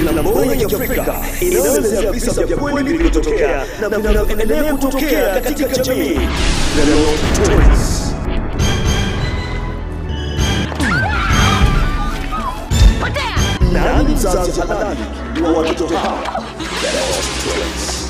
filamu bora ya Kiafrika inayoelezea visa vya kweli vilivyotokea na vinavyoendelea kutokea katika jamii. The Lost Twins. Nani mzazi halali wa watoto hawa? The Lost Twins.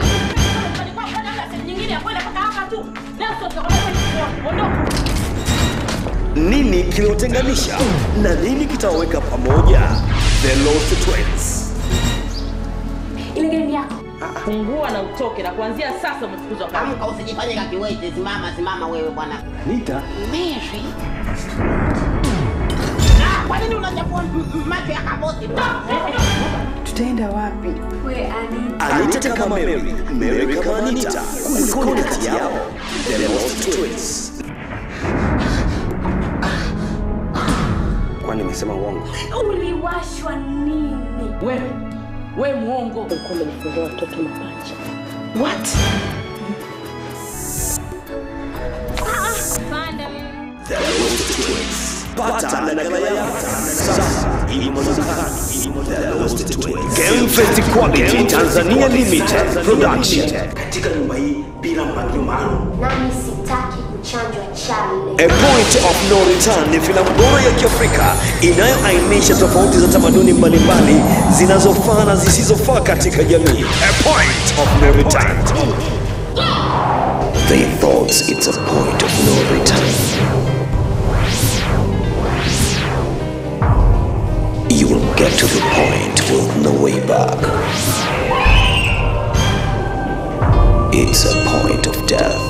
Nini kiliotenganisha na nini kitawaweka pamoja? The Lost Twins. Ile game yako. Fungua na utoke, na kuanzia sasa umefukuzwa kazi. Amka usijifanye kakiwete, simama simama wewe bwana. Nita Mary. Ah, kwa nini unachafua m- m- macho ya kaboti? Tutaenda wapi? We Ani. Anita kama Mary, Mary kama Anita. Kulikoni kati yao? The Lost Twins. Kwani nimesema uongo? Uliwashwa nini? Wewe we mwongo. Ulikuwa umejifungua watoto mapacha. What? The Lost Twins. Pata nakala yako sasa. Imo dukani. The Lost Twins. Game Fest Quality Tanzania Limited Production. Katika nyumba hii bila mpangilio maalum. Nami sitaki kuchanjwa chale. A Point of No Return ni filamu bora ya Kiafrika inayoainisha tofauti za tamaduni mbalimbali zinazofaa na zisizofaa katika jamii. A Point of No Return. They thought it's a point of no return. You will get to the point with no way back. It's a point of death.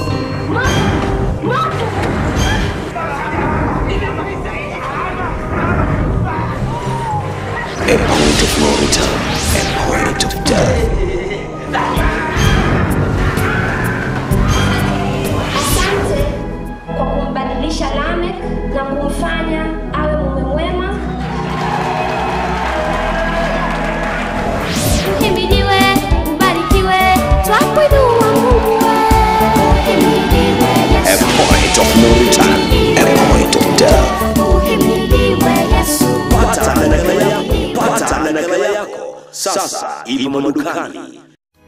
A point of no return. A point of death. Asante kwa kumbadilisha Lamek na kumfanya awe mume mwema. Uhimidiwe, ubarikiwe, twakuinua Mungu wewe. Uhimidiwe A Yesu. point of no return. A point of death. Uhimidiwe Yesu. Pata nakala yako. Pata nakala yako. Sasa imo madukani.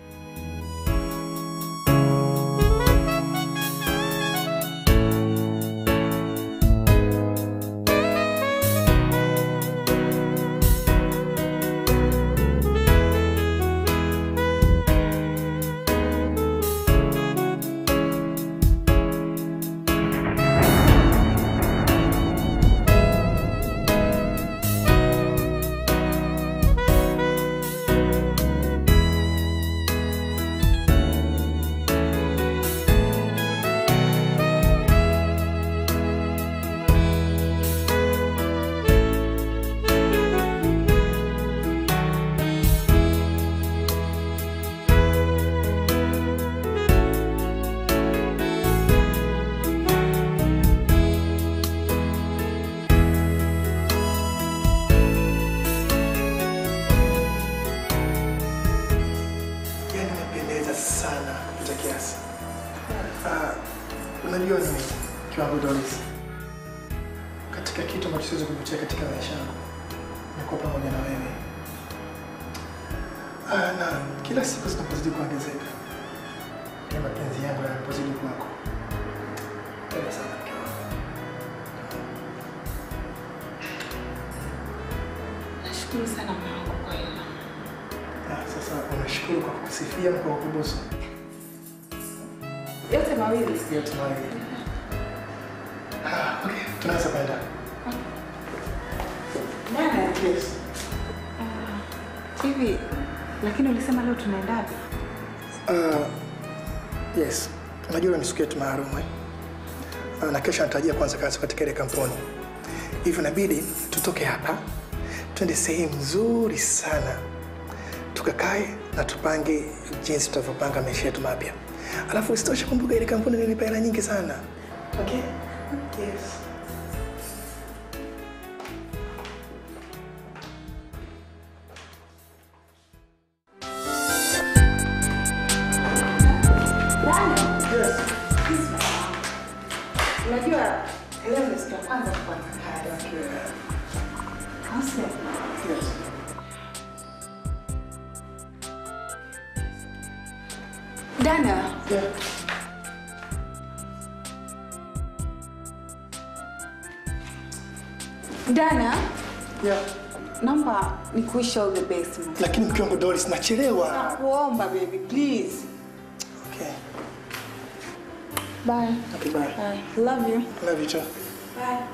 yani umependeza sana kupita kiasi. Ah, unajua ni kiwango Doris, katika kitu ambacho siwezi kupitia katika maisha yangu ni kuwa pamoja na wewe. Ah, na kila siku zinapozidi kuongezeka ni mapenzi yangu yanapozidi kwako. Penda sana mke wangu. Nashukuru sana mwanangu kwa hilo. Ah, sasa unashukuru kwa kusifia na kwa kubusu Yote mawili. yote mawili. Ah, okay, tunaweza kwenda. Nana, Yes. hivi lakini ulisema leo tunaenda wapi? Uh, yes, unajua ni siku yetu maalum eh? Uh, na kesho natarajia kuanza kazi katika ile kampuni, hivyo inabidi tutoke hapa twende sehemu nzuri sana tukakae na tupange jinsi tutavyopanga maisha yetu mapya. Alafu isitoshe, kumbuka ile kampuni nilipa hela nyingi sana. Okay? Yes. Unajua leo ndio siku ya kwanza kuanza kazi. Au sio? Yes. Dana, Yeah. Dana, Yeah. naomba nikuish all the best. ma. Lakini mke wangu Doris, nachelewa. Nakuomba baby, please. Okay. Bye. Okay, bye. Bye. Love you. Love you too. Bye.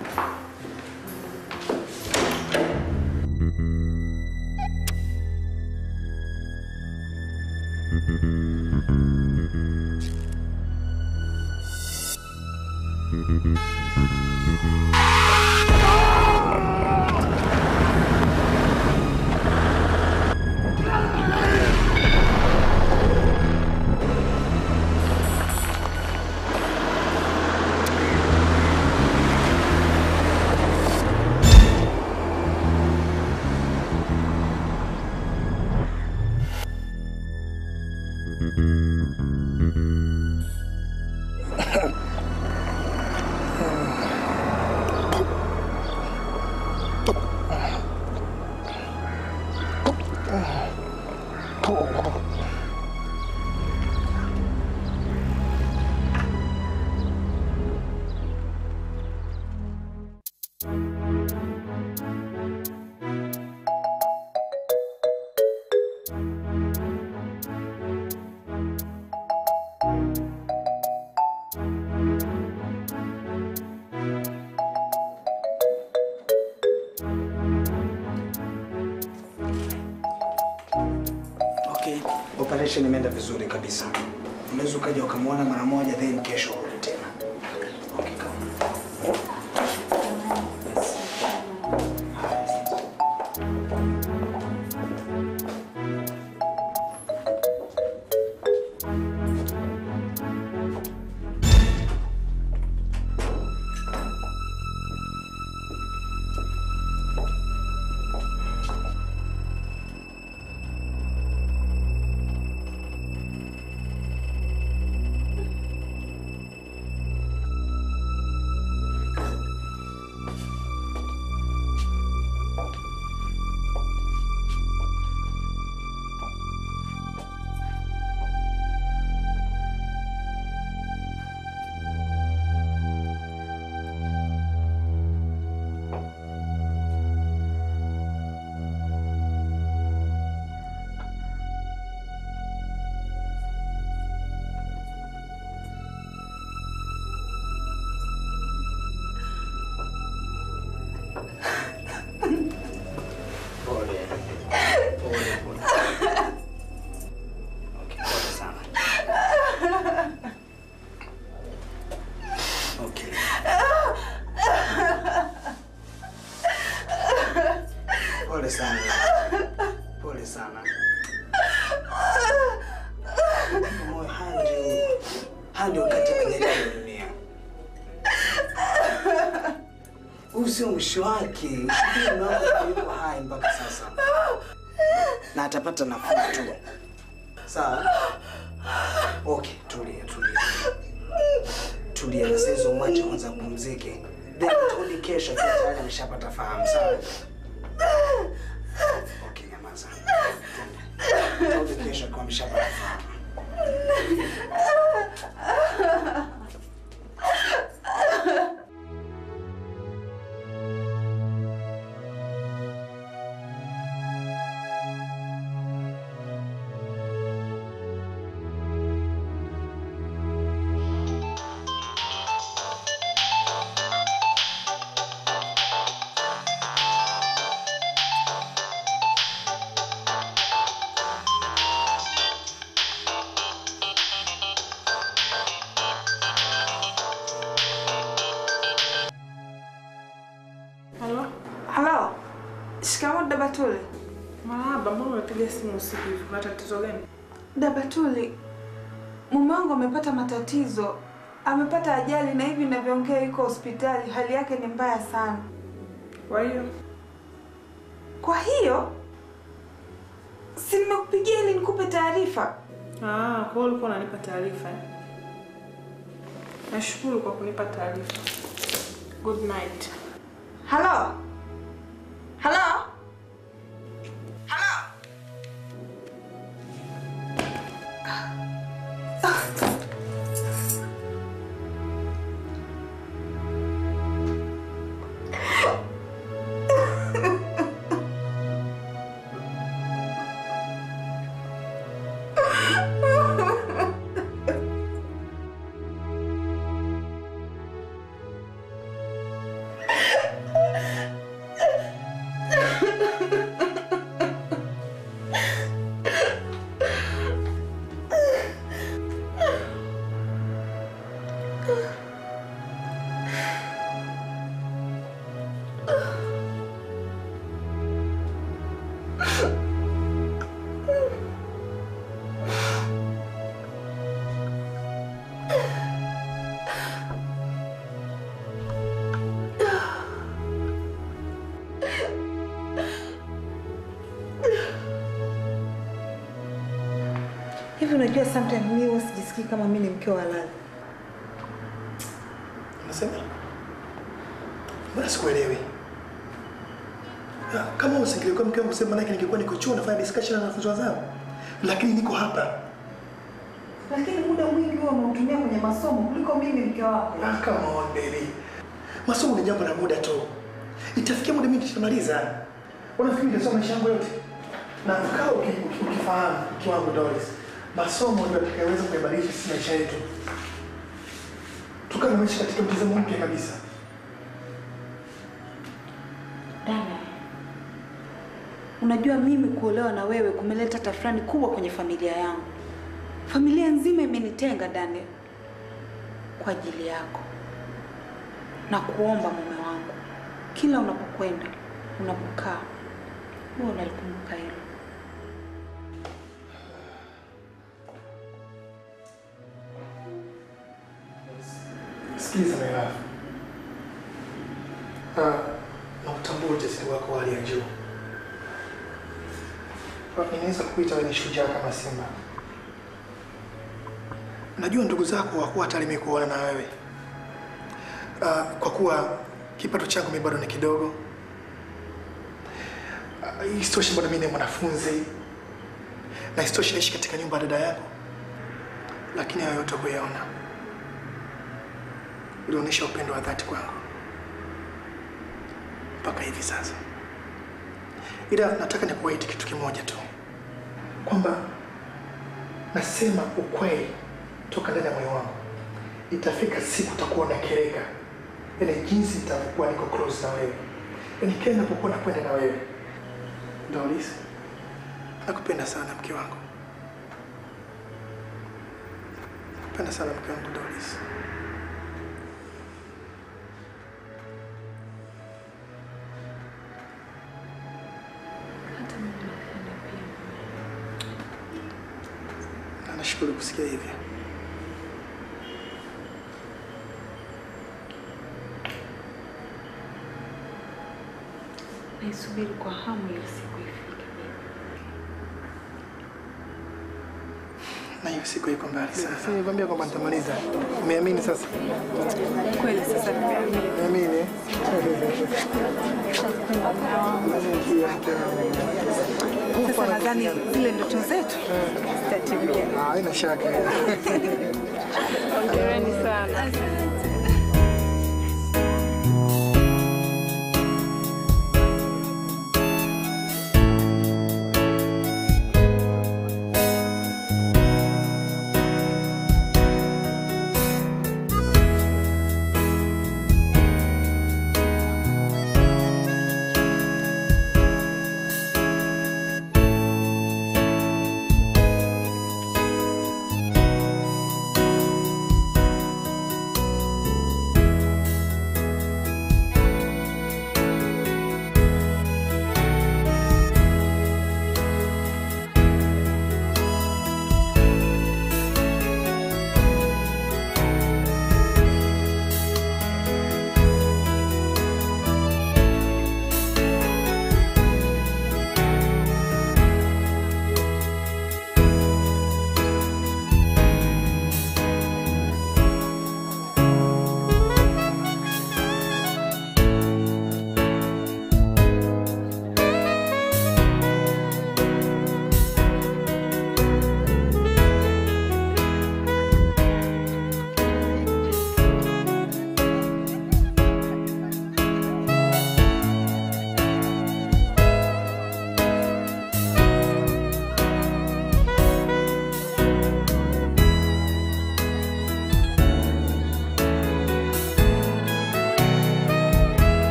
Okay, operation imeenda vizuri kabisa. Unaweza ukaja ukamwona mara moja then kesho urudi tena. Okay, come. Pole. Pole, pole. Okay, pole sana. Okay. Pole sana. Pole sana. Moyo haya ndio haya ndio wakati majaliwa ya dunia. Huu sio mwisho wake. Ushuhudie mume wako yuko hai mpaka sasa, na atapata nafuu tu. Sawa? Okay, tulia, tulia, tulia. Na sasa hizo mwache kwanza apumzike, then turudi kesho akiwa tayari ameshapata fahamu. Sawa? Okay, nyamaza. Twende. Turudi kesho akiwa ameshapata fahamu. Halo? Halo. Shikamoo Dabatuli. Marahaba, mbona umepiga simu usiku hivi? Kuna tatizo gani? Dabatuli, mume wangu amepata matatizo, amepata ajali na hivi ninavyoongea yuko hospitali, hali yake ni mbaya sana. Kwa hiyo Kwa hiyo si nimekupigia ili nikupe taarifa. ah, kwa hiyo ulikuwa unanipa taarifa. eh? Nashukuru kwa kunipa taarifa. Good night. Halo, halo, halo. Hivi unajua sometimes mimi huwa sijisikii kama mimi ni mke wa halali. Unasema? Mbona sikuelewi? Ah, Kama usingekuwa mke wangu sema nake ningekuwa niko chuo nafanya discussion na wanafunzi wenzangu. Lakini niko hapa. Lakini muda mwingi huwa unautumia kwenye masomo kuliko mimi mke wako. Ah, come on baby. Masomo ni jambo la muda tu. Itafikia muda mimi nitamaliza. Unafikiri nitasoma maisha yangu yote? Na kama uki- uki- ukifahamu kiwango Doris, masomo ndio yatakayoweza kubadilisha sisi maisha yetu. Tukawa tunaishi katika mtazamo mpya kabisa. Dana, unajua mimi kuolewa na wewe kumeleta tafrani kubwa kwenye familia yangu. Familia nzima imenitenga Daniel, kwa ajili yako na kuomba mume wangu, kila unapokwenda unapokaa, huwa unalikumbuka hilo. Sikiliza my love. Ah, nakutambua ujasiri wako wa hali ya juu. Ah, Ninaweza kukuita wewe ni shujaa kama simba. Najua ndugu zako wakuwa hata mimi kuona na wewe. Ah, kwa kuwa kipato changu mimi bado ni kidogo. Ah, Isitoshe bado mimi ni mwanafunzi. Na isitoshe naishi katika nyumba ya dada yako. Lakini hayo yote huyaona ulionyesha upendo wa dhati kwangu mpaka hivi sasa. Ila nataka nikuahidi kitu kimoja tu, kwamba nasema ukweli toka ndani ya moyo wangu. Itafika siku utakuwa unakereka, yaani jinsi nitavyokuwa niko close na wewe, yaani kila ninapokuwa nakwenda na wewe. Doris, nakupenda sana mke wangu, nakupenda sana mke wangu Doris. Na nashukuru kusikia hivyo. Naisubiri kwa hamu ile siku ifike. Na hiyo siku iko mbali sana. Sasa nikwambia kwamba nitamaliza. Umeamini sasa? Kweli sasa nimeamini. Umeamini? Sasa nadhani zile ndoto zetu zitatimia. Ah, haina shaka. Hongereni sana.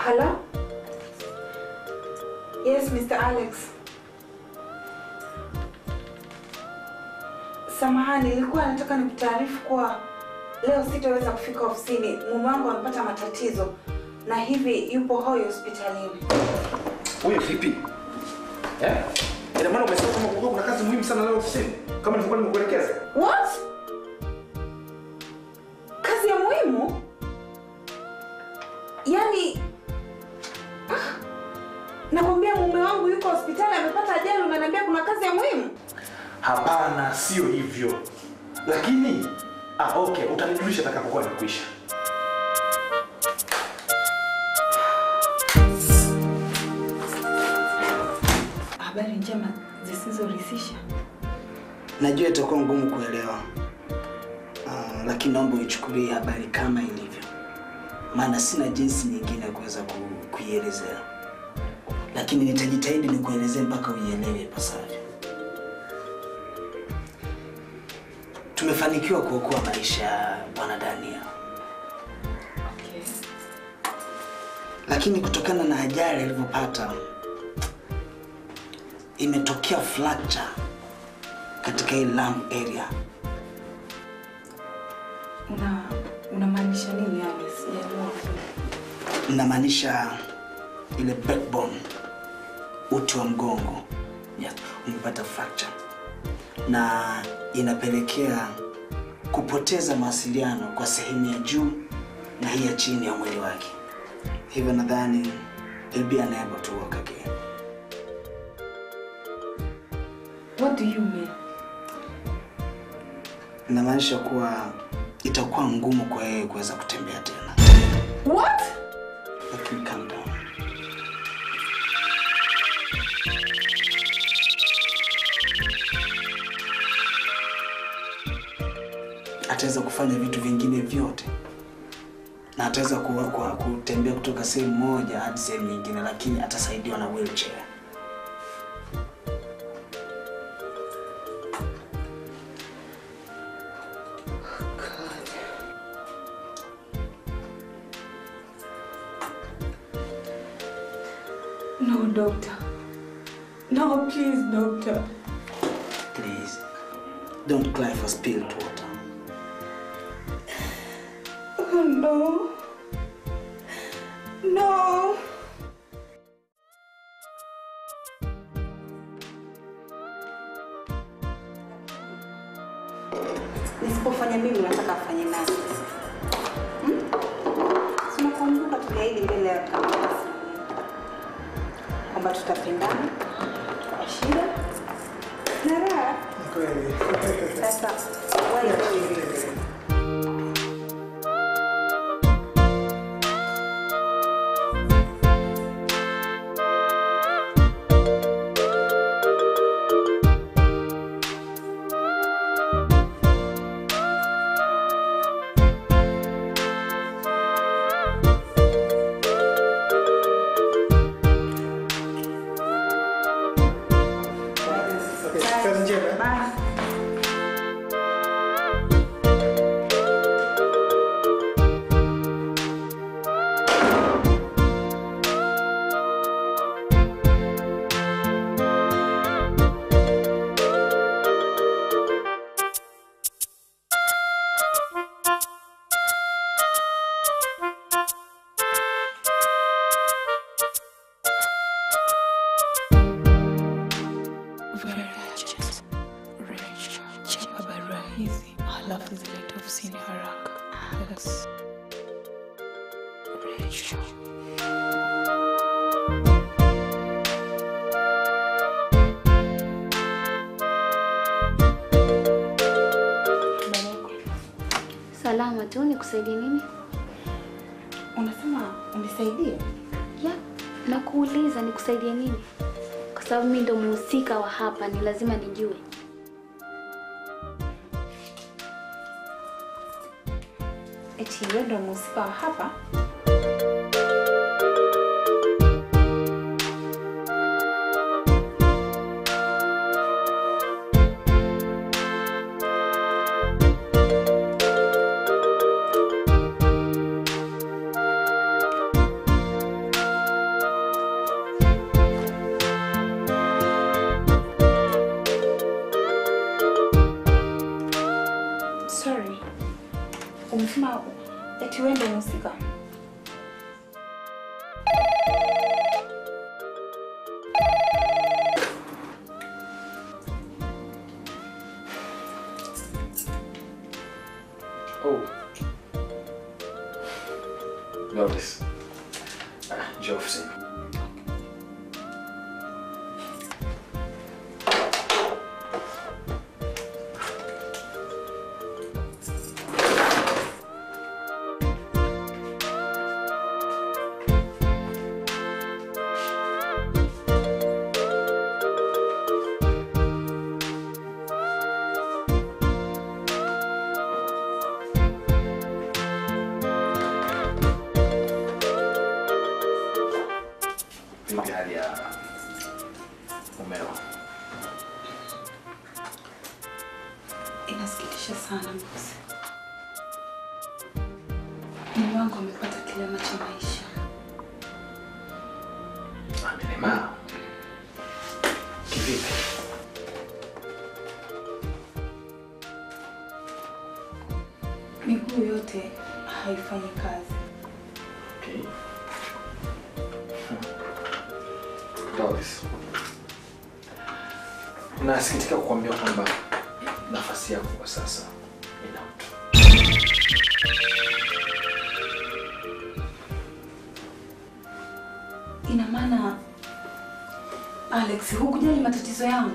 Hello? Yes, Mr. Alex. Samahani, nilikuwa nataka nikutaarifu kuwa leo sitaweza kufika ofisini. Mume wangu amepata matatizo na hivi yupo hoi hospitalini. Huyo vipi? Eh? Ina maana umesema kama kulikuwa kuna kazi muhimu sana leo ofisini kama nilivyokuwa nimekuelekeza? What? Kazi ya muhimu? Yaani ah, nakwambia mume wangu yuko hospitali amepata ajali, unaniambia kuna kazi ya muhimu? Hapana, sio hivyo. Lakini ah, okay, utanijulisha atakapokuwa imekwisha. Habari njema zisizoridhisha. Najua itakuwa ngumu kuelewa, uh, lakini naomba uichukulie habari kama ilivyo, maana sina jinsi nyingine ya kuweza ku, kuielezea, lakini nitajitahidi nikuelezee mpaka uielewe ipasavyo. Tumefanikiwa kuokoa maisha ya bwana Dania, Okay. lakini kutokana na ajali alivyopata imetokea fracture katika hii lung area. Una unamaanisha nini yani? Sijaelewa. Namaanisha ile backbone, uti wa mgongo, yes, umepata fracture na inapelekea kupoteza mawasiliano kwa sehemu ya juu na hii ya chini ya mwili wake, hivyo nadhani he'll be unable to walk again. What do you mean? Inamaanisha kuwa itakuwa ngumu kwa yeye kuweza kutembea tena, What? lakini calm down. ataweza kufanya vitu vingine vyote na ataweza kuwa, kuwa, kutembea kutoka sehemu moja hadi sehemu nyingine, lakini atasaidiwa na wheelchair. No, doctor. No, please, doctor. Please, don't cry for spilled water. Oh no. No. Nisipofanya mimi nataka afanye nani? Hmm? Si unakumbuka tuliahidi mbele ya kamera kwamba tutapendana kwa shida na raha. Kweli. Sasa wewe Okay, kazi njema. Bye. Chapa barua hizi halafu zilete ofisini haraka. Alex. Rachel. Salama tu, nikusaidie nini? Unasema unisaidie? Ya, nakuuliza nikusaidie nini? Kwa sababu mimi ndo mhusika wa hapa, ni lazima nijue. Eti wewe ndo mhusika wa hapa? umefika? Oh. Lotus. Ah, njoo ofisini. Vipi hali ya mumeo? Inasikitisha sana bosi. Mume wangu amepata kilema cha maisha. Amelemaa. Kivipi? Miguu yote haifanyi kazi. Okay. Lotus. Nasikitika kukuambia kwamba nafasi yako kwa sasa ina mtu. Ina maana Alex, hukujali matatizo yangu?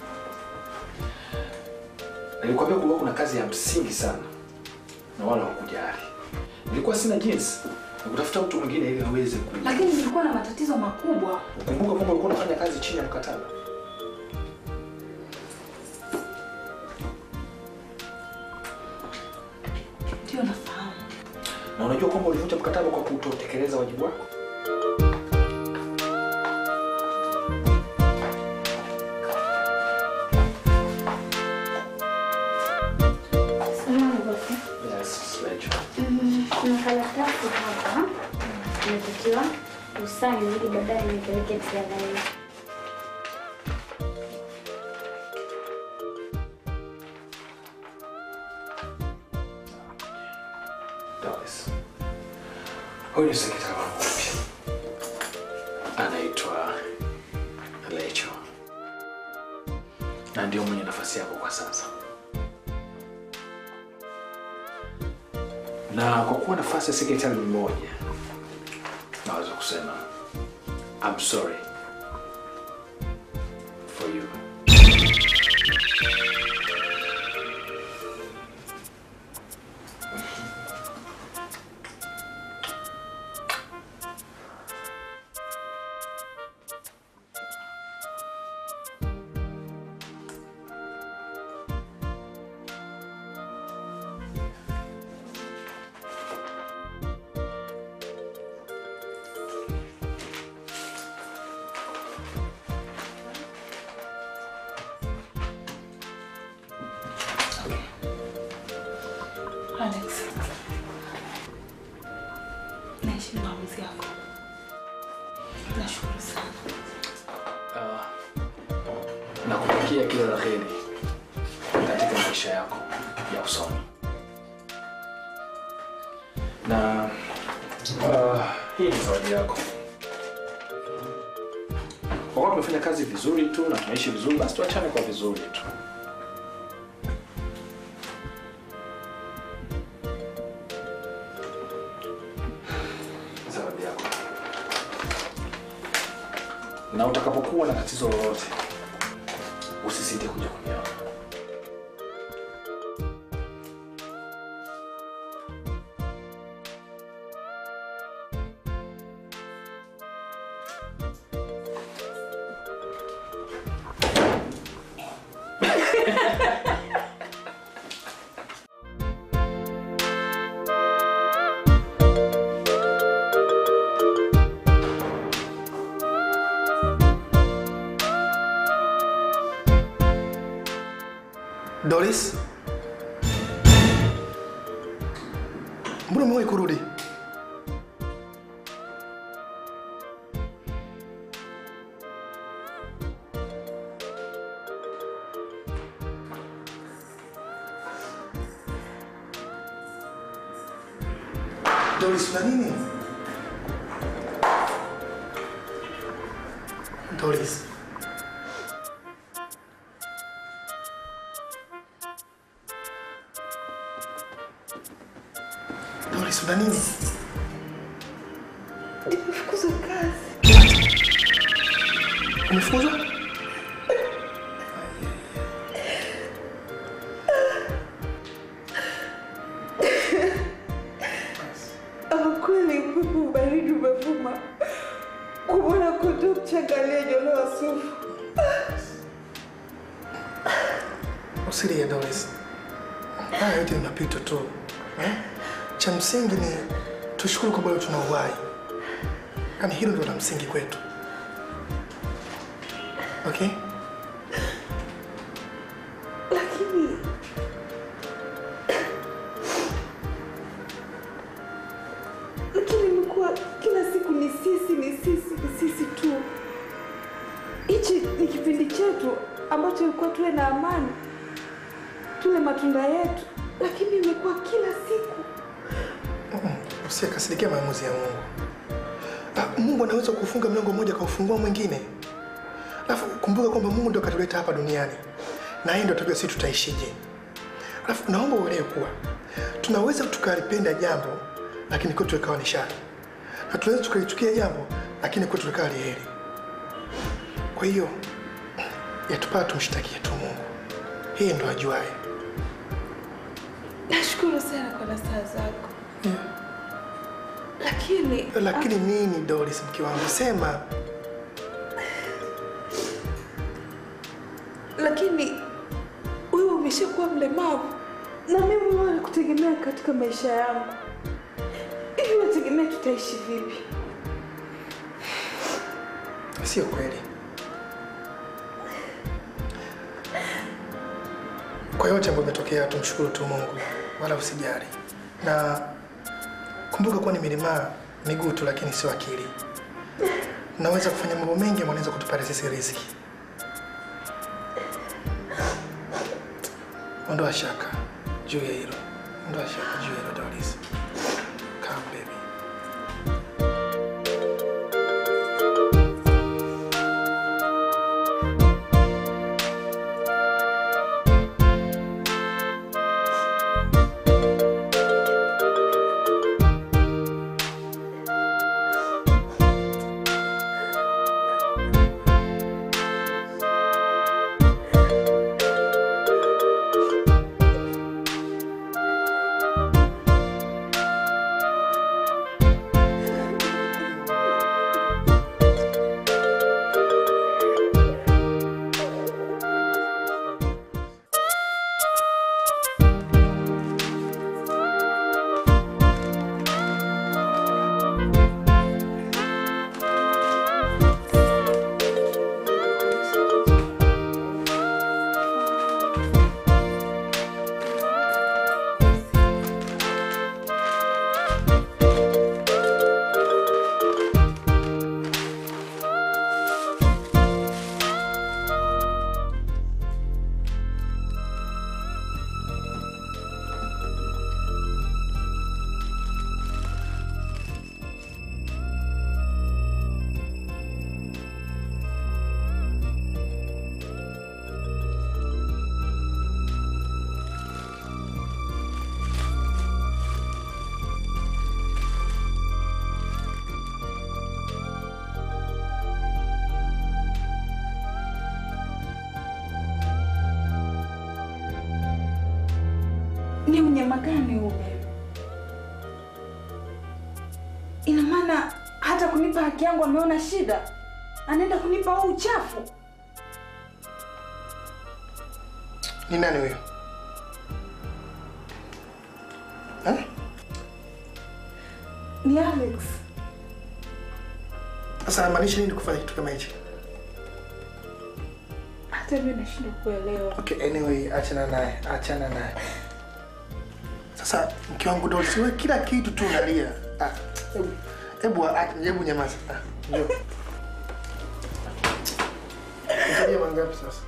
Nilikwambia kulikuwa kuna kazi ya msingi sana na wala hukujali. Nilikuwa sina jinsi ya kutafuta mtu mwingine ili aweze ku. Lakini nilikuwa na matatizo makubwa. Kumbuka kwamba ulikuwa unafanya kazi chini ya mkataba. Ndio nafahamu. Na unajua kwamba ulivunja mkataba kwa kutotekeleza wajibu wako. Samahani bosi. Yes, Rachel. Mm, Kuna karatasi hapa inatakiwa usaini ili baadaye nipeleke TRA. Doris. Huyu ni sekretari wangu mpya. Anaitwa Rachel. Na ndio mwenye nafasi yako kwa sasa. Na kwa kuwa nafasi ya sekretari ni moja, naweza kusema I'm sorry for you. Alex, naheshimu maamuzi yako. Nashukuru sana. Ah, nakutakia kila la heri katika maisha yako ya usoni na ah, hii ni zawadi yako kwa kuwa tumefanya kazi vizuri tu na tunaishi vizuri basi tuachane kwa vizuri tu zawadi yako na utakapokuwa na tatizo lolote usisite kuja kuniona. Doris, mbona umewahi kurudi? Doris, una nini? Doris. Doris, una nini? Nimefukuzwa kazi. Umefukuzwa? Ama kweli upepo baridi umevuma kumwona kondoo mchanga aliyenyolewa sufu. Usilie Doris. Haya yote ni mapito tu. Eh? Cha msingi ni tushukuru kwa bado tuna uhai. Yaani hilo ndio la msingi kwetu. Okay? Lakini lakini imekuwa kila siku ni sisi ni sisi ni sisi tu. Hichi ni kipindi chetu ambacho ilikuwa tuwe na amani, tule matunda yetu, lakini imekuwa kila siku. Usikasirikia maamuzi ya Mungu. Ah, Mungu anaweza kufunga mlango mmoja kaufungua mwingine. Alafu kumbuka kwamba Mungu ndio katuleta hapa duniani na yeye ndio atajua sisi tutaishije. Alafu naomba uelewe kuwa tunaweza tukalipenda jambo lakini kwetu ikawa ni shari, na tunaweza tukalichukia jambo lakini kwetu likawa ni heri. Kwa hiyo yatupaa tumshtakie tu Mungu, yeye ndo ajuaye. Nashukuru sana kwa nasaha zako, lakini Lakini nini Doris, mke wangu, sema. lakini wewe umeshakuwa mlemavu na mimi wewe nakutegemea katika maisha yangu. Hivi wategemea tutaishi vipi? Sio kweli. Kwa yote ambayo imetokea, tumshukuru tu Mungu, wala usijali. Na kumbuka kuwa nimelemaa miguu tu, lakini sio akili. Naweza kufanya mambo mengi ambayo naweza kutupatia sisi riziki. Ondoa shaka juu ya hilo, ondoa shaka juu ya hilo Doris. Come baby. Ni unyama gani ule? Ina maana hata kunipa haki yangu ameona shida, anaenda kunipa huu uchafu. Ni nani huyo? Eh? Ni Alex. Sasa anamaanisha nini kufanya kitu kama hichi? Hata mimi nashindwa kuelewa. Okay, anyway, achana naye, achana naye. Sasa mke wangu Doris, wewe kila kitu tu unalia. Ah, hebu hebu ah, hebu nyamaza. Ah, njoo. Nisaidie mangapi sasa?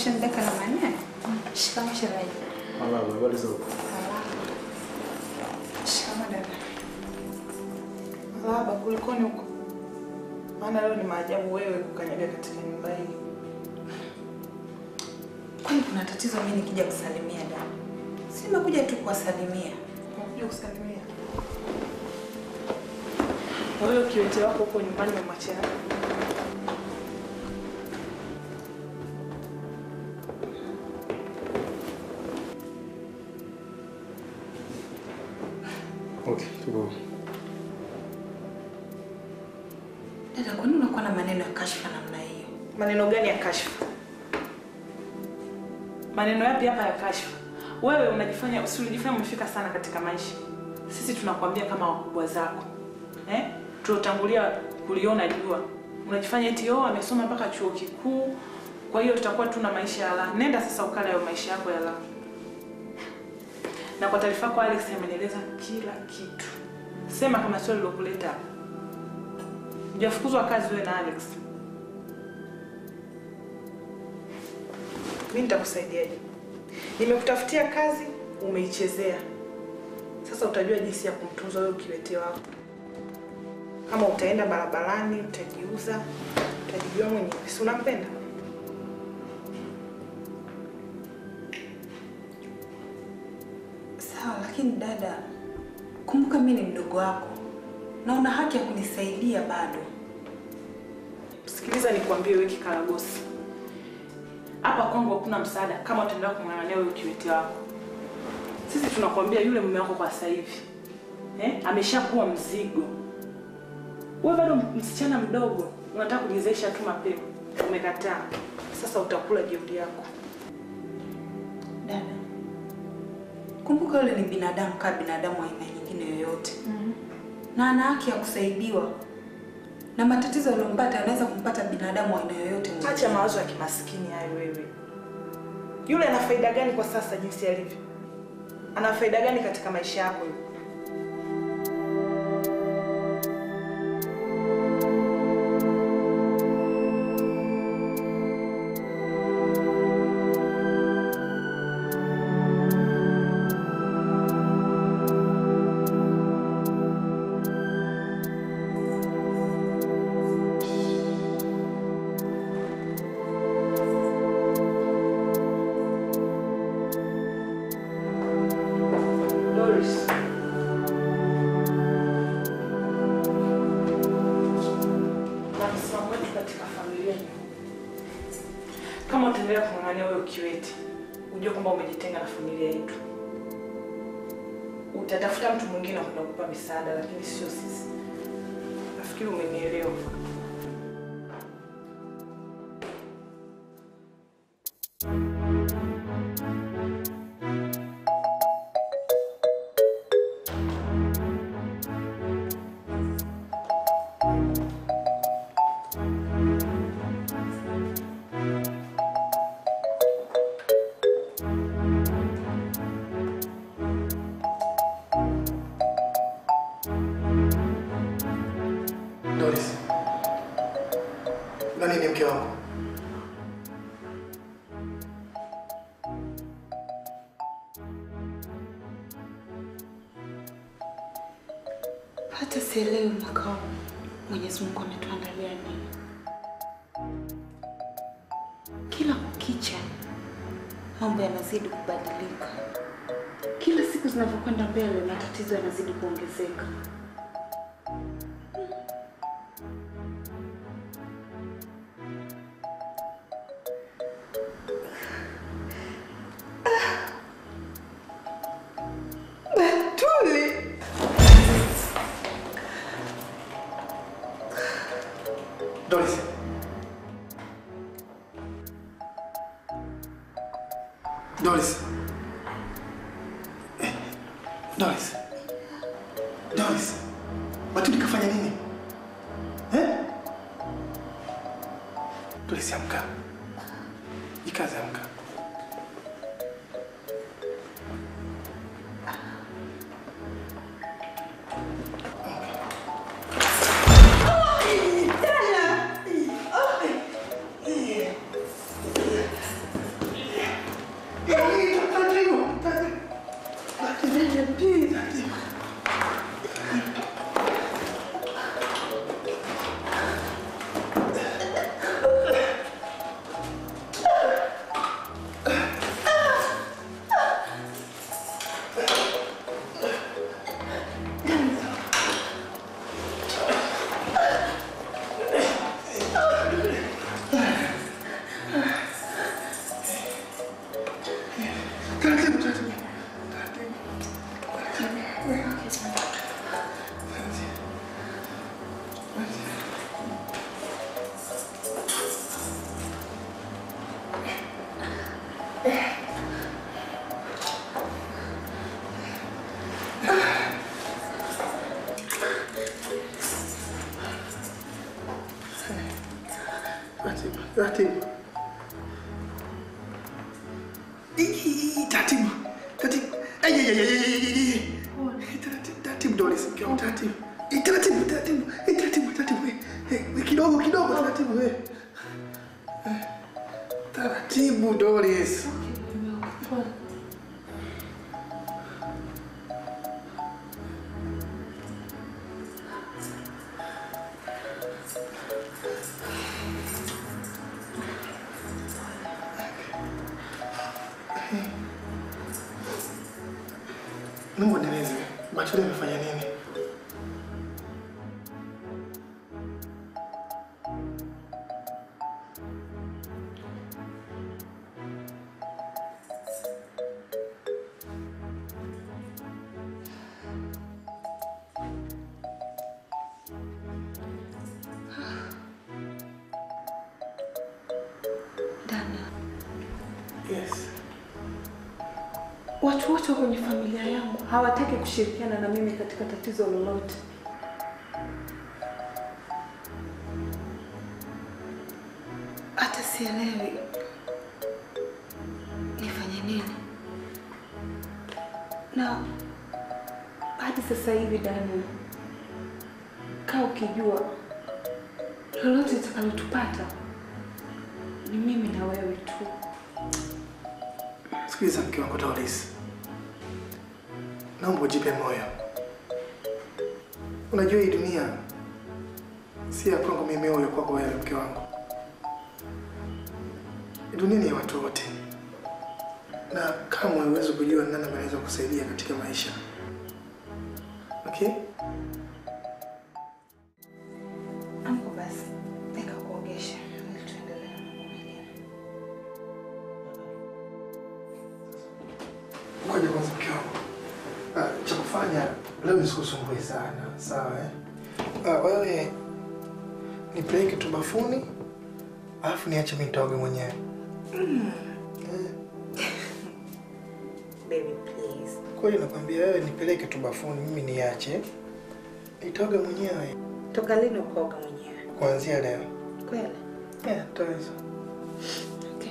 Ushanidaka na maneno. Shikamoo shemeji. Mama, habari za huko? Shikama dada. Baba, kulikoni huko? Maana leo ni maajabu wewe kukanyaga katika nyumba hii. Kwani kuna tatizo mimi nikija kusalimia dada? Si nimekuja tu kuwasalimia. Unakuja kusalimia. Na wewe kiwete wako huko nyumbani umemwachia nani? Okay, tuko. Dada, kwa nini unakuwa na maneno ya kashfa namna hiyo? Maneno gani ya kashfa? Maneno yapi hapa ya kashfa? Wewe unajifanya usijifanya umefika sana katika maisha. Sisi tunakwambia kama wakubwa zako. Eh? Tulotangulia kuliona jua. Unajifanya eti oh amesoma mpaka chuo kikuu. Kwa hiyo tutakuwa tuna maisha ya raha. Nenda sasa ukala hayo maisha yako ya raha. Na kwa taarifa yako Alex amenieleza kila kitu. Sema kama swali lilokuleta hapa. Hujafukuzwa kazi wewe na Alex. Mimi nitakusaidiaje? Nimekutafutia kazi, umeichezea. Sasa utajua jinsi ya kumtunza wewe ukiwete wako. Kama utaenda barabarani, utajiuza, utajijua mwenyewe. Si unampenda? Sawa, lakini dada, kumbuka mimi ni mdogo wako na una haki ya kunisaidia bado. Sikiliza nikwambie wewe kikaragosi. Hapa kwangu hakuna msaada kama utaendelea kung'ang'ania wewe ukiwete wako. Sisi tunakwambia yule mume wako kwa sasa hivi eh, ameshakuwa mzigo. Wewe bado msichana mdogo, unataka kujizeesha tu mapema. Umekataa. Sasa utakula jeuri yako. Dada, kumbuka yule ni binadamu kama binadamu wa aina nyingine yoyote na ana haki ya kusaidiwa, na matatizo yaliyompata yanaweza kumpata binadamu wa aina yoyote. mwingine. Acha mawazo ya kimaskini hayo wewe. Yule ana faida gani kwa sasa jinsi alivyo? Ana faida gani katika maisha yako yule? Doris. Na msimamo wetu katika familia ni huu. Kama utaendelea kung'ang'ania wewe ukiwete, ujue kwamba umejitenga na familia yetu. Utatafuta mtu mwingine wa kwenda kukupa misaada, lakini sio sisi. Nafikiri umenielewa. Doris, nani ni mke wako? Hata sielewi mwaka huu Mwenyezi Mungu ametuandalia nini. Kila kukicha mambo yanazidi kubadilika, kila siku zinavyokwenda mbele matatizo yanazidi kuongezeka. Tuli. Doris. Doris. Eh, Doris. Doris. Batuli kafanya nini? Eh? Doris amka. Ikaze amka. Taratibu, taratibu. Taratibu, taratibu. Ii, Taratibu, taratibu. Ai, ai, ai, ai, ai, ai, ai, ai. Taratibu, taratibu Doris, mke wangu, taratibu. Ii, Taratibu, taratibu. Ii, Taratibu, taratibu. Eh, eh, Kidogo, kidogo, taratibu. eh. Eh, Taratibu Doris. Mungu nieleze, Batuli amefanya nini? Daniel, Yes. watu wote wa kwenye familia yangu hawataki kushirikiana na mimi katika tatizo lolote. Hata sielewi nifanye nini, na hadi sasa hivi Daniel, kaa ukijua lolote litakalotupata ni mimi na wewe tu. Sikiliza mke wangu Doris, naomba ujipe moyo. Unajua hii dunia si ya kwangu mimi, wewe kwako wewe, mke wangu. Hii dunia ni ya watu wote, na kamwe huwezi kujua ni nani ambaye anaweza kusaidia katika maisha. Okay? Amko basi, nikakuogesha ili tuendelee na mambo mengine. Ngoja kwanza mke wangu. Ah, cha kufanya leo nisikusumbue sana, sawa eh? Ah, wewe nipeleke tu bafuni, alafu niache mimi nitaoge mwenyewe. Baby please. Kweli nakwambia wewe nipeleke tu bafuni, mimi niache nitaoga mwenyewe Toka lini ukoga mwenyewe? kuanzia leo. Kweli? Yeah, taweza. Okay.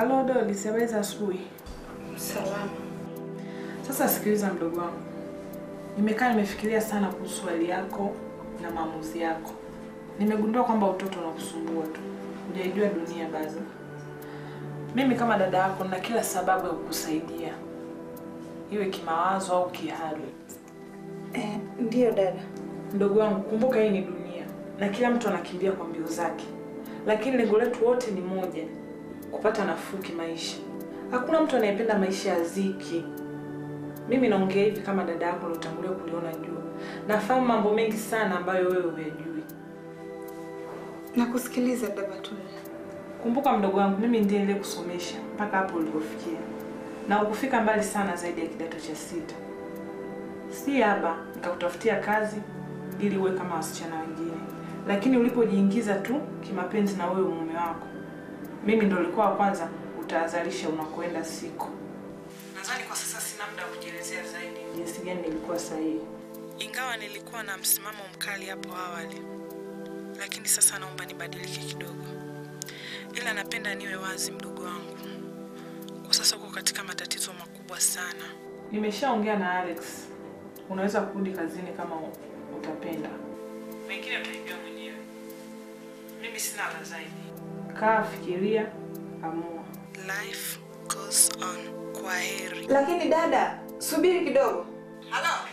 Halo Doli, habari za asubuhi. Salama. Sasa sikiliza mdogo wangu, nimekaa nimefikiria sana kuhusu hali yako na maamuzi yako. Nimegundua kwamba utoto unakusumbua tu, hujaijua dunia bado. Mimi kama dada yako na kila sababu ya kukusaidia, iwe kimawazo au kihali. Eh, ndiyo dada. Mdogo wangu, kumbuka hii ni dunia na kila mtu anakimbia kwa mbio zake, lakini lengo letu wote ni moja, kupata nafuu kimaisha. Hakuna mtu anayependa maisha ya ziki. Mimi naongea hivi kama dada yako uliotangulia kuliona jua. Nafahamu mambo mengi sana ambayo wewe huyajui. Nakusikiliza dada Batuli. Kumbuka mdogo wangu, mimi ndiye niliyekusomesha mpaka hapo ulipofikia, na ukufika mbali sana zaidi ya kidato cha sita. Si haba nikakutafutia kazi ili uwe kama wasichana wengine, lakini ulipojiingiza tu kimapenzi na wewe mume wako, mimi ndo ulikuwa wa kwanza utahadharisha unakoenda siku. Nadhani kwa sasa sina muda wa kujielezea zaidi jinsi gani nilikuwa sahihi, ingawa nilikuwa na msimamo mkali hapo awali, lakini sasa naomba nibadilike kidogo, ila napenda niwe wazi, mdogo wangu. Kwa sasa uko katika matatizo makubwa sana. Nimeshaongea na Alex, unaweza kurudi kazini kama u- utapenda. Mengine utaijua mwenyewe. Mimi sina la zaidi. Kaa, fikiria, amua. Life goes on. Kwa heri. Lakini dada, subiri kidogo. Halo.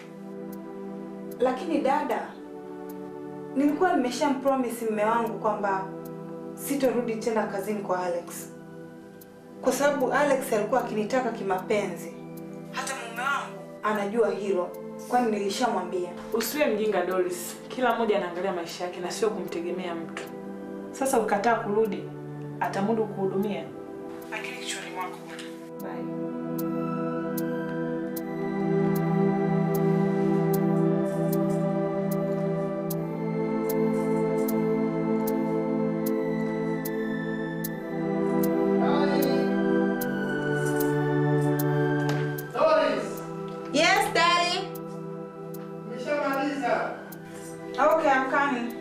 Lakini dada, nilikuwa nimeshampromise mume wangu kwamba sitorudi tena kazini kwa Alex, kwa sababu Alex alikuwa akinitaka kimapenzi. Hata mume wangu anajua hilo, kwani nilishamwambia. Usiwe mjinga Doris. Kila mmoja anaangalia maisha yake na sio kumtegemea mtu. Sasa ukataa kurudi, atamudu kuhudumia. Lakini kichwani mwako. Bye. Yes, daddy. Nimeshamaliza. Okay, I'm coming.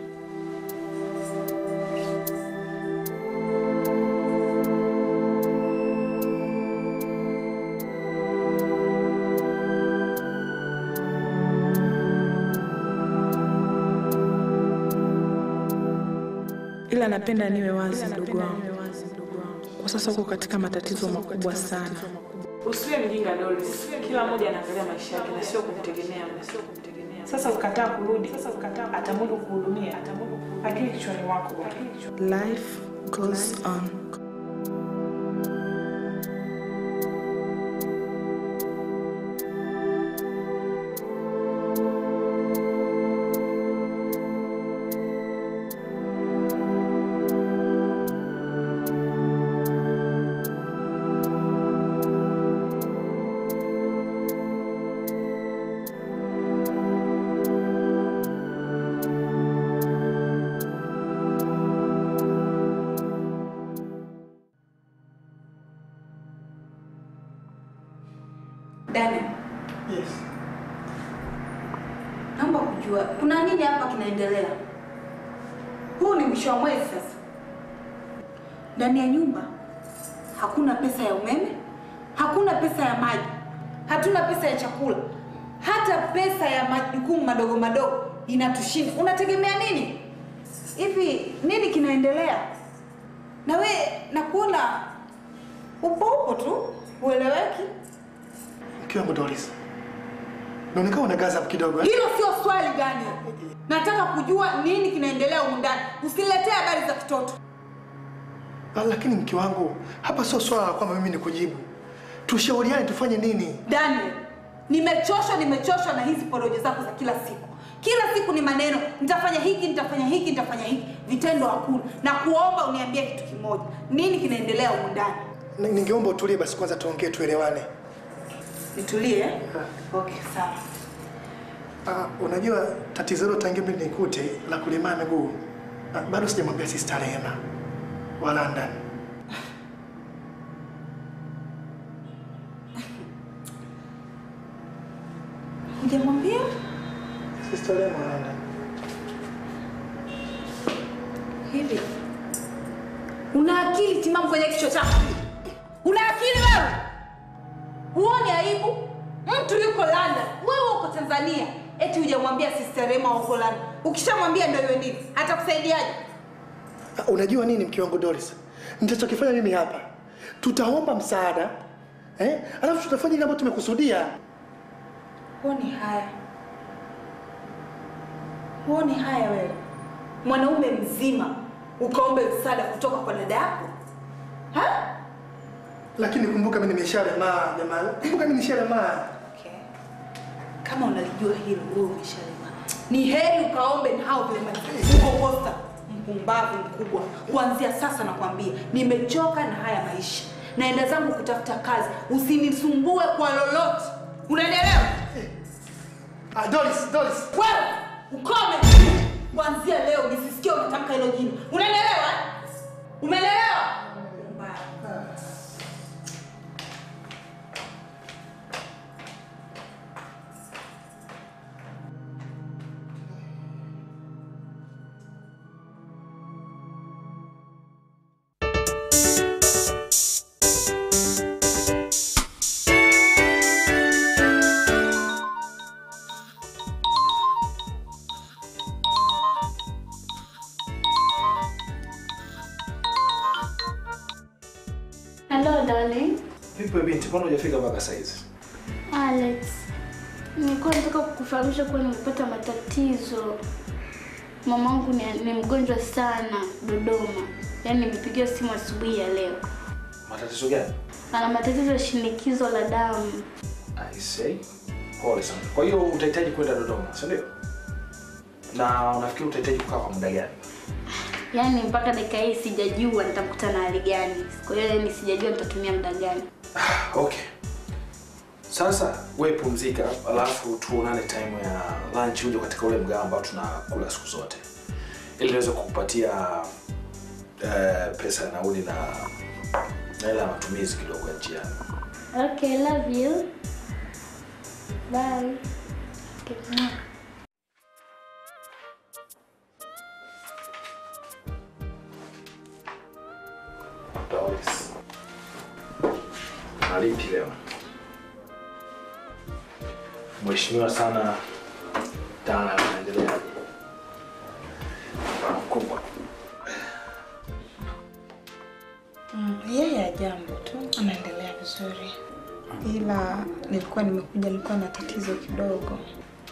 ila napenda niwe wazi ndugu wangu. Kwa sasa uko katika matatizo makubwa sana. Usiwe mjinga Doris. Kila mmoja anaangalia maisha yake na sio kumtegemea mtu. Sasa ukataa kurudi, atamudu kuhudumia, akili kichwani mwako. Life goes on. Daniel, Yes. naomba kujua kuna nini hapa kinaendelea? Huu ni mwisho wa mwezi sasa. Ndani ya nyumba hakuna pesa ya umeme, hakuna pesa ya maji, hatuna pesa ya chakula, hata pesa ya majukumu madogo madogo inatushinda. Unategemea nini? Hivi nini kinaendelea? Na we nakuona upo upo tu, ueleweki. Mke wangu Doris. Naonekana una gaza kidogo. eh? Hilo sio swali gani? Nataka kujua nini kinaendelea humu ndani. Usiniletee habari za kitoto. Ah, Lakini mke wangu, hapa sio swala la kwamba mimi nikujibu. Tushauriane tufanye nini? Daniel, nimechoshwa nimechoshwa na hizi porojo zako za kila siku. Kila siku ni maneno, nitafanya hiki, nitafanya hiki, nitafanya hiki. Vitendo hakuna. Na kuomba uniambie kitu kimoja. Nini kinaendelea humu ndani? Ni- Ningeomba utulie basi kwanza tuongee tuelewane. Nitulie? eh? Okay, sawa. Ah, unajua tatizo hilo tangia mimi nikute la kulemaa miguu. Ah, bado sijamwambia sister Rehema wa London. Hujamwambia? Sister Rehema wa London. Hivi. Una akili timamu kwenye kichwa chako? Una akili wewe? Huoni aibu? Mtu yuko London, wewe uko Tanzania, eti hujamwambia Sister Rema uko London. Ukishamwambia ndio iwe nini? Atakusaidiaje? Ah, Unajua nini mke wangu Doris? Nitachokifanya mimi hapa, tutaomba msaada eh? Alafu tutafanya ile ambayo tumekusudia. Huoni haya? Huoni haya wewe? Mwanaume mzima ukaombe msaada kutoka kwa dada yako? Ha? Lakini kumbuka mimi nimeshalemaa jamani, kumbuka mimi nimeshalemaa. Okay. Kama unalijua hilo wewe umeshalema. Ni heri ukaombe na hao vile maji. Uko posta mpumbavu mkubwa. Kuanzia sasa nakwambia, nimechoka na haya maisha. Naenda zangu kutafuta kazi. Usinisumbue kwa lolote. Unaelewa? Ah, Doris, Doris. Wewe ukome. Kuanzia leo nisisikie unatamka hilo jina. Unaelewa? Umeelewa? Hello darling. Vipi wewe binti, mbona hujafika mpaka saizi? Alex. Nilikuwa nataka kukufahamisha kuwa nimepata matatizo. Mamangu ni, ni mgonjwa sana Dodoma. Yaani nimepigiwa simu asubuhi ya leo. Matatizo gani? Ana matatizo ya shinikizo la damu. I say. Pole sana. Kwa hiyo utahitaji kwenda Dodoma, si ndio? Na unafikiri utahitaji kukaa kwa muda gani? Yaani mpaka dakika hii sijajua nitamkuta na hali gani. Kwa hiyo yaani sijajua nitatumia muda gani. Okay. Sasa wewe pumzika, alafu tuonane time ya lunch uje katika ule mgao ambao tunakula siku zote, ili niweze kukupatia uh, pesa ya nauli na na hela ya matumizi kidogo ya njiani. Okay, love you. Bye. Okay. Doris. Nalipi leo? Mheshimiwa sana Dana anaendeleaje? Bwana mkubwa. Mm, yeye ajambo tu, anaendelea vizuri, ila nilikuwa nimekuja, nilikuwa na tatizo kidogo.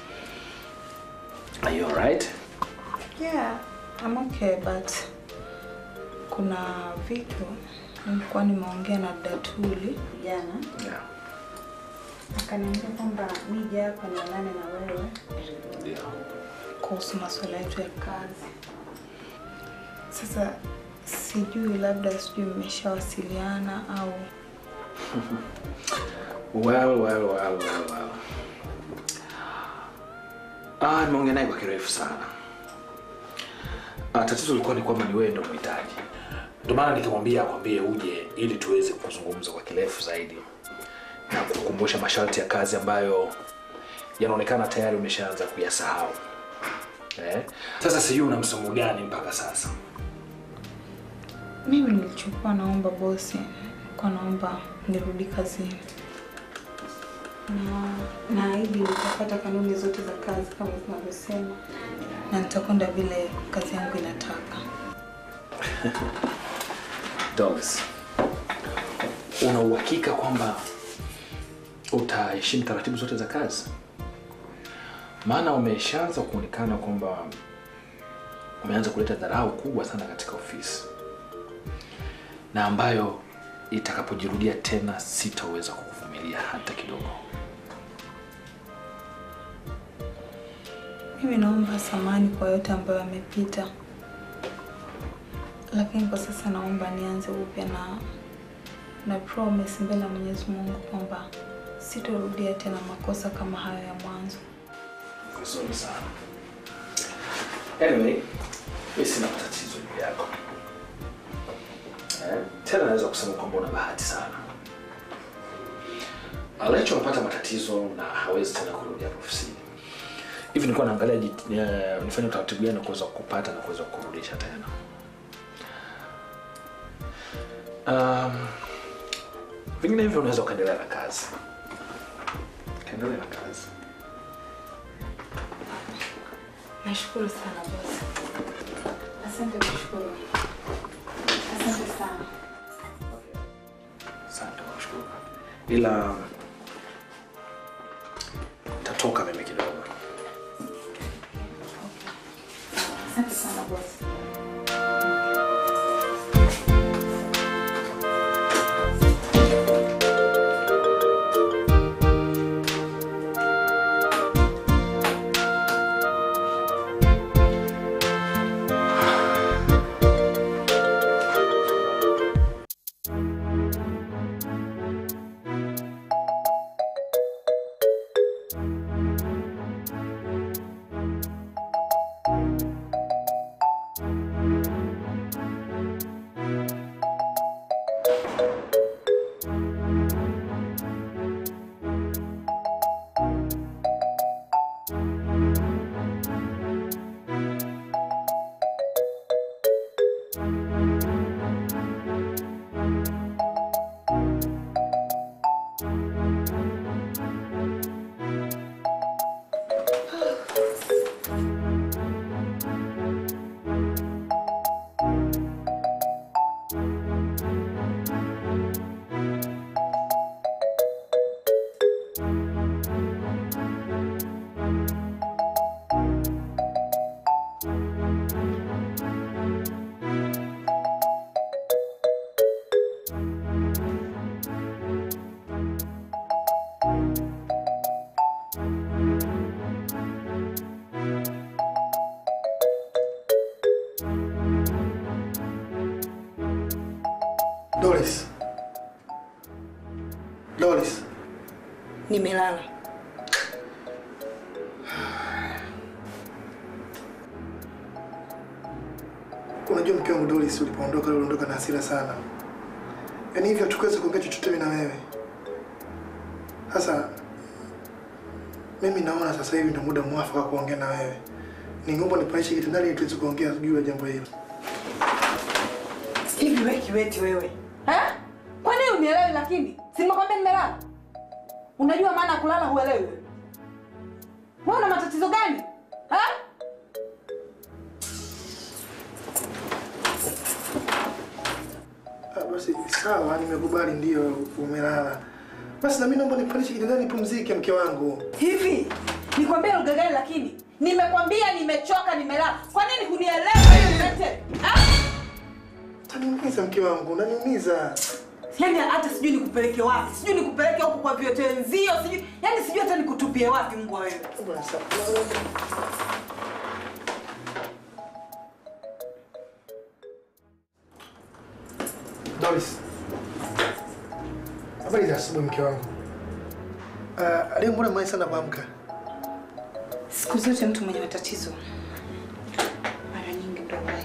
Are you alright? Yeah, I'm okay but kuna vitu nilikuwa nimeongea na Datuli jana, Yeah. akaniambia kwamba nije hapa nionane na wewe Yeah. kuhusu masuala yetu ya kazi. Sasa sijui, labda sijui mmeshawasiliana au Well, well, well, well, well. Ah, nimeongea naye kwa kirefu sana. Ah, tatizo lilikuwa ni kwamba ni wewe ndo mhitaji. Ndio maana nikamwambia akwambie uje ili tuweze kuzungumza kwa kirefu zaidi na kukumbusha masharti ya kazi ambayo yanaonekana tayari umeshaanza kuyasahau. Eh? Sasa sijui una msomo gani mpaka sasa. mimi nilichokuwa naomba bosi, nilikuwa naomba nirudi kazini na naahidi nitapata kanuni zote za kazi kama zinavyosema na nitakwenda vile kazi yangu inataka. Dogs. Una uhakika kwamba utaheshimu taratibu zote za kazi? Maana umeshaanza kuonekana kwamba umeanza kuleta dharau kubwa sana katika ofisi, na ambayo itakapojirudia tena sitaweza kukuvumilia hata kidogo. Mimi naomba samani kwa yote ambayo yamepita, lakini kwa sasa naomba nianze upya na na promise mbele ya Mwenyezi Mungu kwamba sitorudia tena makosa kama hayo ya mwanzo. Vizuri sana. Anyway, mimi sina matatizo juu yako. Eh, tena naweza kusema kwamba una bahati sana. Alecho amepata matatizo na hawezi tena kurudi hapa ofisini. Hivi nilikuwa naangalia jit- eh, nifanye utaratibu gani wa kuweza kupata na kuweza kurudisha tena. Um, vinginevyo unaweza ukaendelea na kazi ukaendelea na kazi Nashukuru sana bosi. Asante kushukuru. Asante sana. asante nashukuru ila tatoka mimi kidogo Asante sana bosi. Doris. Doris. Nimelala. Unajua mke wangu Doris, ulipoondoka uliondoka na hasira sana, yaani hivyo hatukuweza kuongea chochote mimi na wewe. Sasa mimi naona sasa hivi ndio muda mwafaka wa kuongea na wewe. Ningeomba nipaishe kitandani ili tuweze kuongea juu ya jambo hilo. Hivi wewe kiweti wewe. Eh? Kwa nini unielewi lakini? Si nimekwambia nimelala. Unajua maana ya kulala huelewi wewe. Wewe una matatizo gani? Eh? Ah, basi sawa, nimekubali, ndio umelala. Basi na mimi naomba nipaishe kitandani nipumzike, mke wangu. Hivi nikwambia lugha gani lakini? Nimekwambia nimechoka nimelala. Kwa nini hunielewi wewe ulete? Ah? Utaniumiza mke wangu, unaniumiza. Yaani hata sijui nikupeleke wapi. Sijui nikupeleke huko kwa vyote wenzio, sijui. Yaani sijui hata nikutupie wapi mbwa wewe. Doris. Habari za asubuhi mke wangu. Uh, leo mbona mwai sana kuamka? Siku zote mtu mwenye matatizo mara nyingi ndo wahi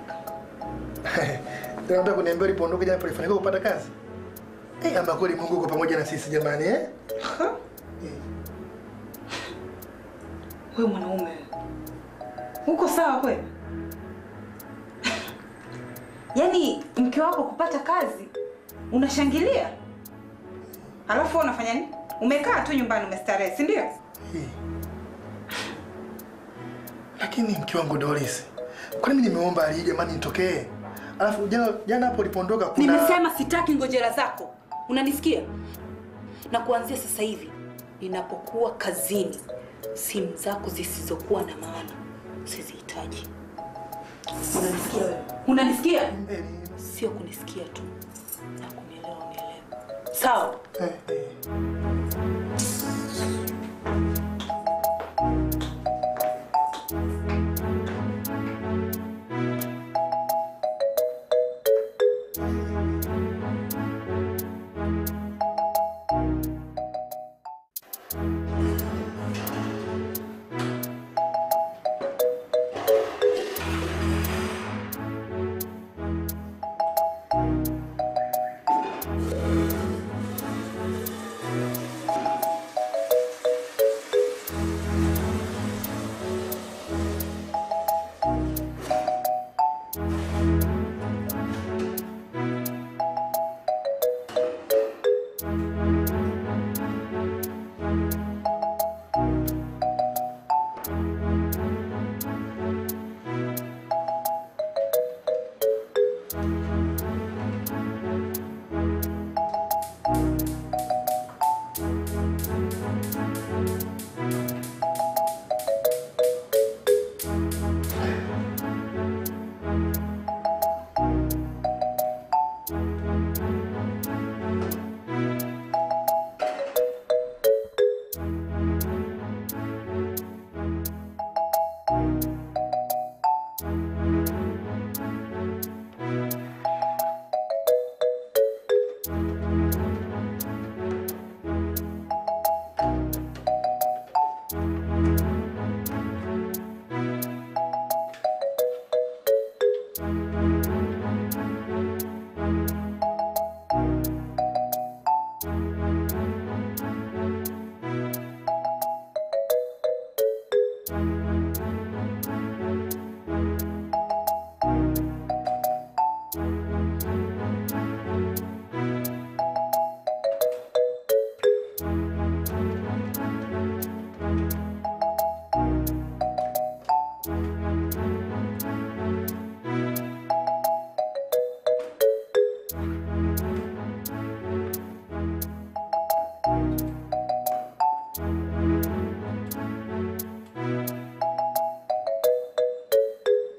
Ndio nataka kuniambia ulipoondoka jana ulifanikiwa kupata kazi? Eh, ama kweli Mungu uko pamoja na sisi jamani eh? Wewe mwanaume uko sawa kweli? Yaani mke wako kupata kazi unashangilia, alafu wewe unafanya nini? Umekaa tu nyumbani umestarehe, si ndio? Lakini mke wangu Doris, kwa nini nimeomba ali jamani nitokee? Alafu jana jana hapo ulipoondoka kuna Nimesema sitaki ngojera zako, unanisikia? Na kuanzia sasa hivi ninapokuwa kazini, simu zako zisizokuwa na maana sizihitaji. Unanisikia wewe? Unanisikia? Sio kunisikia tu na kunielewa, unielewa. Sawa?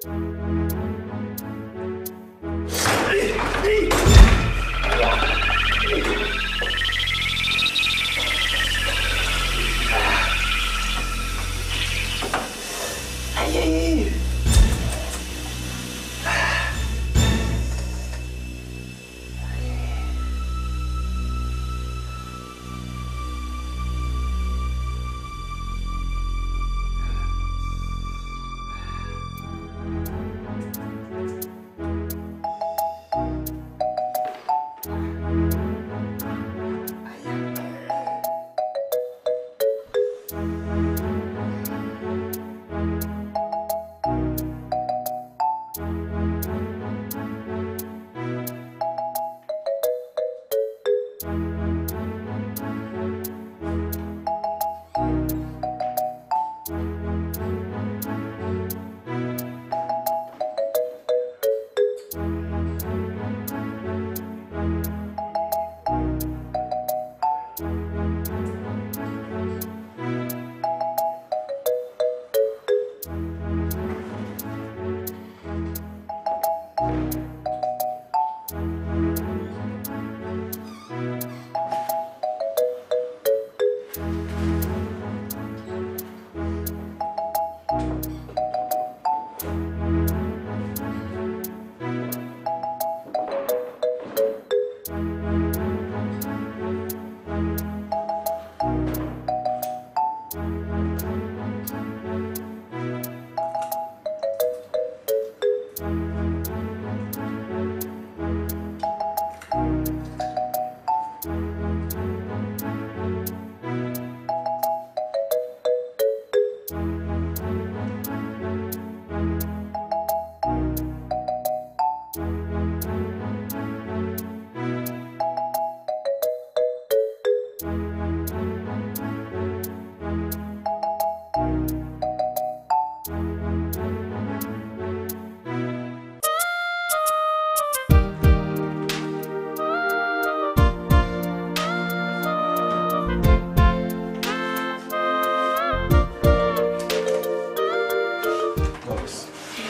Doris,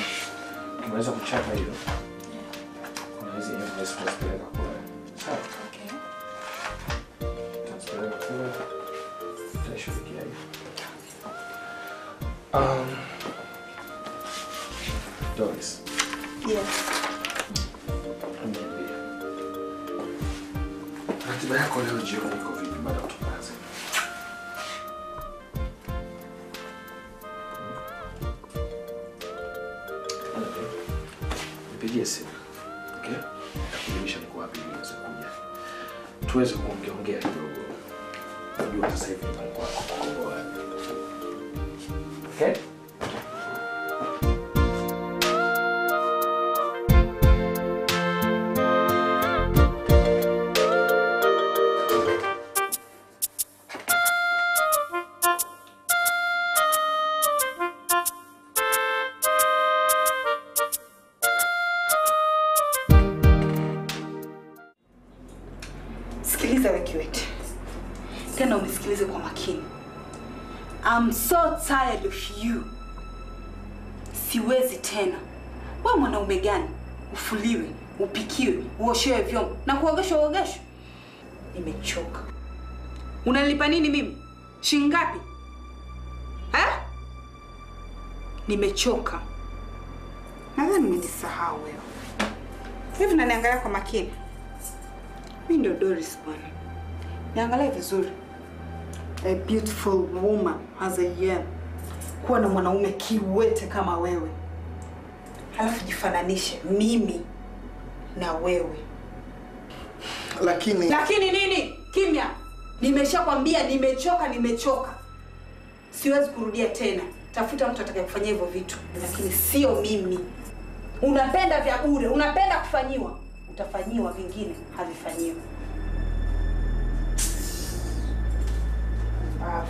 unaweza kuchapa hiyo. Kuna hizi invoice tunazipeleka kule. Sawa? Tunazipeleka kule. Tutashughulikia hiyo. Um, Doris, Yes. niambie. Ratiba yako leo jioni iko vipi baada ya kutoka kazini? Nipigie simu. Okay? Nakujulisha niko wapi ili uweze kuja. Tuweze kuongea ongea kidogo. Najua sasa hivi nyumbani kwako kuko wapi. Okay? Sikiliza we Kiwete, tena unisikilize kwa makini. I'm so tired of you. Siwezi tena. We mwanaume gani ufuliwe, upikiwe, uoshewe vyombo na kuogeshwa uogeshwe? Nimechoka. Unanilipa nini mimi? Shilingi ngapi? Eh? Nimechoka. Nadhani nimejisahau wewe. Hivi naniangalia kwa makini. Mi ndo Doris bwana. Niangalie vizuri. A beautiful woman as I am. Kuwa na mwanaume kiwete kama wewe. Halafu jifananishe mimi na wewe. Lakini Lakini nini? Kimya. Nimeshakwambia nimechoka, nimechoka. Siwezi kurudia tena. Tafuta mtu atakayekufanyia hivyo vitu, lakini sio mimi. Unapenda vya bure, unapenda kufanyiwa, utafanyiwa, vingine havifanyiwi. Pumbavu.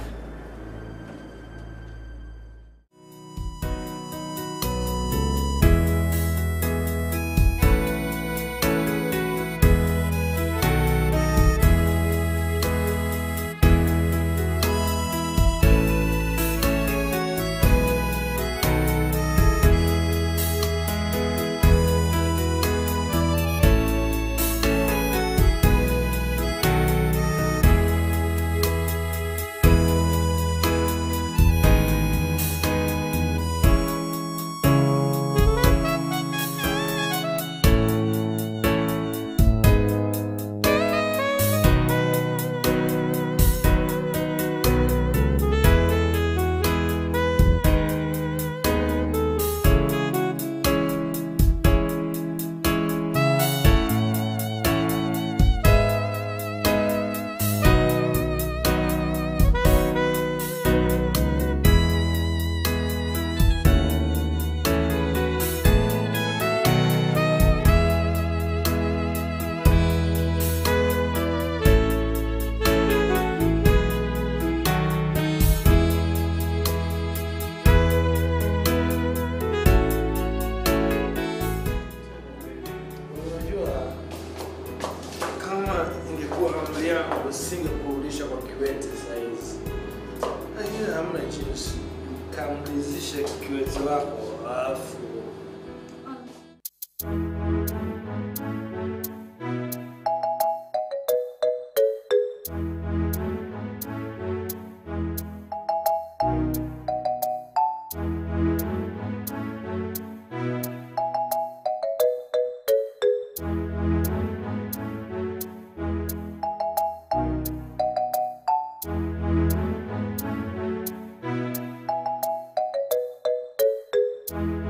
nisingekurudisha kwa kiwete sahizi, lakini hamna jinsi, kamridhishe kiwete wako alafu Thank